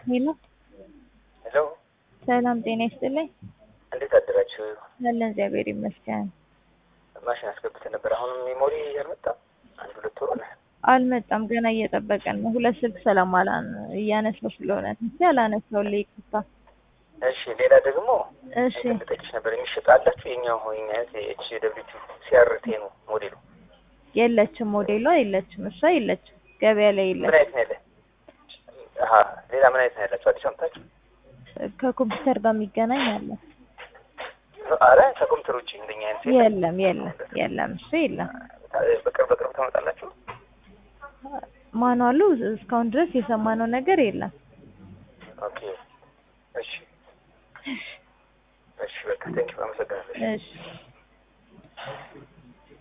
ሄሎ ሄሎ ሰላም ጤና ይስጥልኝ። እንዴት አደራችሁ? አለን እግዚአብሔር ይመስገን። ማሽን አስገብተን ነበር። አሁንም ሜሞሪ አልመጣም። አንድ ሁለት ወር ሆነ። አልመጣም ገና እየጠበቀን ነው። ሁለት ስልክ ሰላማላን እያነሳው ስለሆነ ትንሽ አላነሳው ይቅርታ። እሺ ሌላ ደግሞ እሺ እንትን ልጠይቅሽ ነበር። የሚሸጥ አላችሁ? የኛው የኛ አይነት የኤች ደብሊው ሲአርቲ ነው ሞዴሉ። የለችም፣ ሞዴሏ የለችም፣ እሷ የለችም፣ ገበያ ላይ ምን የለችም። አይነት ነው ያለ? አሀ ሌላ ምን አይነት ነው ያላችሁ? አዲስ አምታችሁ? ከኮምፒውተር ጋር የሚገናኝ አለ? አረ ከኮምፒውተር ውጭ እንደኛ አይነት የለም የለም የለም፣ እሱ የለም። በቅርብ በቅርብ ታመጣላችሁ? ማኗሉ እስካሁን ድረስ የሰማነው ነገር የለም። ኦኬ እሺ እሺ በቃ ቴንኪው አመሰግናለሁ። እሺ